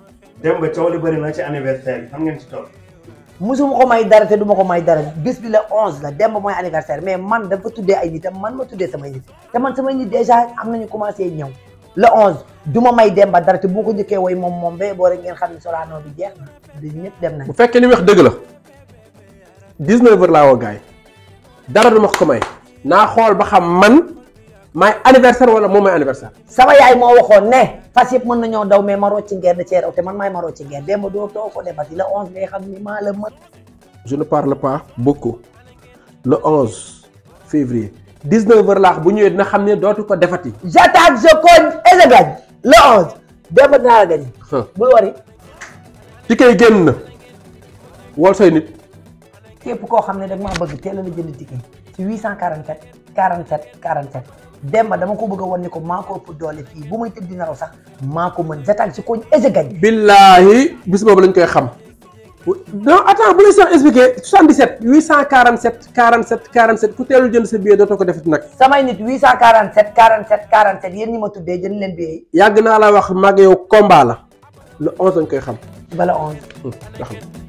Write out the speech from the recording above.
dem ba coow li bëri na ci anniversaire bi xam ngeen ci toll. musuma ko may dara te duma ko may dara bés bi la onze la dem ba mooy anniversaire mais man dafa tuddee ay nitam man ma tuddee samay nit te man samay nit déjà am nañu commencé ñëw le onze du ma may dem ba dara te bu ko njëkkee woy moom moom ba boo rek ngeen xam ne Sorano bi jeex na di ñëpp dem nañ bu fekkee li wax dëgg la 19 heures laa woo gars yi dara du ma ko may naa xool ba xam man maay anniversaire wala moom may anniversaire. sama yaay moo waxoon ne fas yëpp mën nañoo daw mais ma rocci ngeer da cee raw te man maay ma rocci ngeer dem ba doo too ko defati le onze ngay xam ni maa la mën je ne parle pas beaucoup le 11 février 19 heures laax bu ñëwee dina xam ne dootu ko defati. j'attaque je cogne et je gagne le onze dem ba dinaa la gagne bul wari ticket yi génn na wol say nit képp koo xam ne dag maa bëgg teel a la jënd ticket ci 847 47 47 Demba dama ko bëgg a wan ni ko maa ko ëpp doole fii bu may tëdd dina raw sax maa ko mën j'attaque je cogne et je gagne billaahi bis boobu lañ koy xam non attends bu lay sax expliqué 77 847 47 47 ku teelul jënd sa billet dootoo ko defati nag samay nit 847 47 47 yéen ñi ma tuddee jënd leen billet yi yàgg naa la wax mag yow combat la le 11 lañ koy xam bala 11 ndax